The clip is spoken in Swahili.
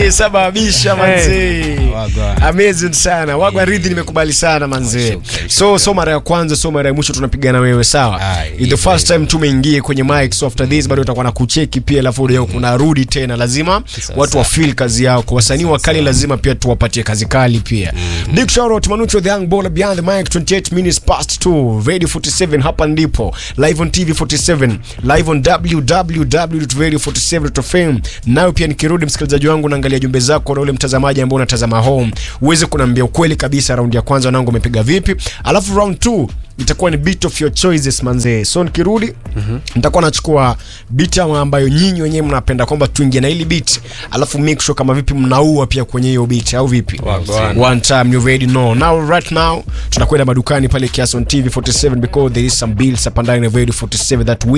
sababisha manzee Wagwa. amazing sana wagwa ridhi nimekubali sana manzee Shukran, so so mara ya kwanza so mara ya mwisho tunapigana wewe sawa Aye, It's the hivyo, first time tumeingie kwenye mic so after this bado utakuwa na kucheki pia alafu leo kuna rudi tena lazima Sawa, watu sawa. wa feel kazi yao kwa wasanii wakali lazima pia tuwapatie kazi kali pia big shout out Manucho the young baller behind the mic 28 minutes past 2 radio 47 hapa ndipo live on TV 47 live on www.radio47.fm nayo pia nikirudi msikilizaji wangu naangalia jumbe zako na ule mtazamaji ambao unatazama home uweze kuniambia ukweli kabisa raundi ya kwanza wanangu umepiga vipi alafu round 2 itakuwa ni beat of your choices manzee so nikirudi nitakuwa nachukua beat ama ambayo nyinyi wenyewe mnapenda kwamba tuingie na hili beat alafu make sure kama vipi mnaua pia kwenye hiyo beat au vipi Wagwan. one time you already know now right now tunakwenda madukani pale kiasi on tv 47 because there is some bills hapa ndani ya radio 47 that we